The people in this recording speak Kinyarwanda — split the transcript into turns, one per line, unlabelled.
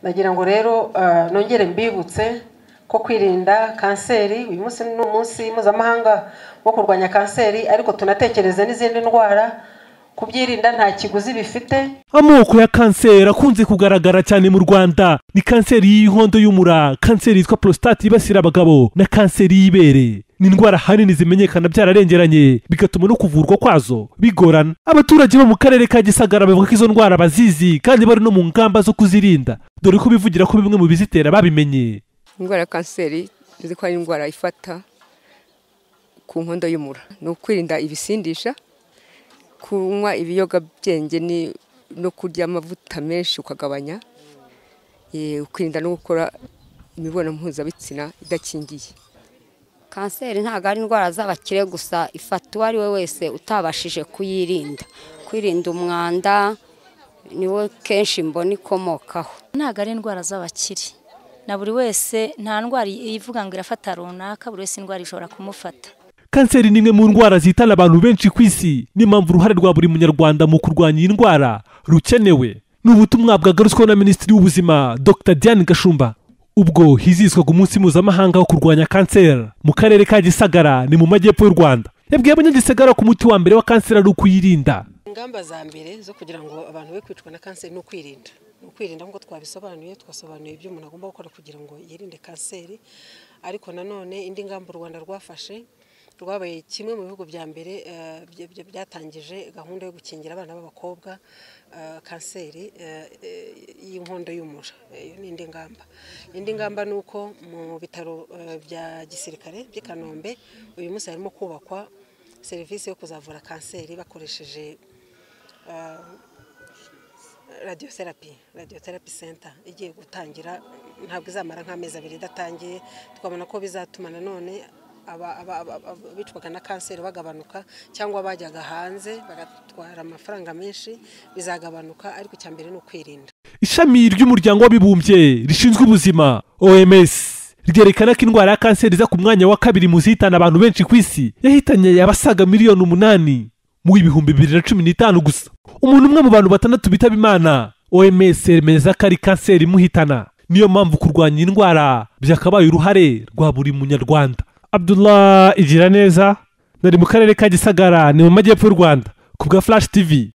ndagira ngo rero eh, nongere mbibutse ko kwirinda kanseri uyu munsi ni umunsi mpuzamahanga wo kurwanya kanseri ariko tunatekereze n'izindi ndwara kubyirinda nta kiguzi bifite
amoko ya kanseri akunze kugaragara cyane mu rwanda ni kanseri y'inkondo y'umura kanseri yitwa prostate yibasira abagabo na kanseri y'ibere ni indwara ahanini zimenyekana byararengeranye bigatuma no kuvurwa kwazo bigorana abaturage bo mu karere ka gisagara bavuga ko izo ndwara bazizi kandi bari no mu ngamba zo kuzirinda dore ko bivugira ko bimwe mu bizitera babimenye
indwara ya kanseri tuzi ko ari indwara ifata ku nkondo y'umura ni ukwirinda ibisindisha kunywa ibiyogabyenge ni- no kurya amavuta menshi ukagabanya Eh, ukwirinda no gukora imibonano mpuzabitsina idakingiye
kanseri ntabwo ari indwara z'abakire gusa ifata uwo ari we wese utabashije kuyirinda kwirinda umwanda niwo kenshi mbona ikomokaho
ntabwo ari indwara z'abakire na buri wese nta ndwara ivuga ngo irafata runaka buri wese indwara ishobora kumufata
kanseri ni imwe mu ndwara zihitana abantu benshi ku isi niyo mpamvu uruhare rwa buri munyarwanda mu kurwanya iyi ndwara rukenewe ni ubutumwa bwagarutsweho na minisitiri w'ubuzima dr diane gashumba ubwo hizihizwaga umunsi mpuzamahanga wo kurwanya kanseri mu karere ka gisagara ni mu majyepfo y'u rwanda yabwiye abanyagisagara ko umuti wa mbere wa kanseri ari ukuyirinda
ingamba za mbere zo kugira ngo abantu be kwicwa na kanseri ni ukwirinda ni ukwirinda nk'uko twabisobanuye twasobanuye ibyo umuntu agomba gukora kugira ngo yirinde kanseri ariko nanone indi ngamba u rwanda rwafashe rwabaye kimwe mu bihugu bya mbere eh, bya- bya- byatangije gahunda yo gukingira abana b'abakobwa eh, kanseri eh, eh, y'inkondo y'umura Eh, iyo ni indi ngamba indi ngamba ni uko mu bitaro eh, bya gisirikare by'i kanombe uyu munsi harimo kubakwa serivisi yo kuzavura kanseri bakoresheje radiyoterapi radiyoterapi senta igiye gutangira ntabwo izamara nk'amezi abiri idatangiye twabona ko bizatuma nanone aba- aba- aba- aba- abicwaga na kanseri bagabanuka cyangwa bajyaga hanze bagatwara amafaranga menshi bizagabanuka ariko icya mbere ni ukwirinda
ishami ry'umuryango w'abibumbye rishinzwe ubuzima oms ryerekana ko indwara ya kanseri iza ku mwanya wa kabiri mu zihitana abantu benshi ku isi yahitanye abasaga miliyoni umunani mu ibihumbi bibiri na cumi n'itanu gusa umuntu umwe mu bantu batandatu bitaba imana oms yemeza ko ari kanseri imuhitana niyo mpamvu kurwanya iyi ndwara byakabaye uruhare rwa buri munyarwanda abdullah igira neza nari mu karere ka gisagara ni mu majyepfo y'u rwanda ku bwa flash tv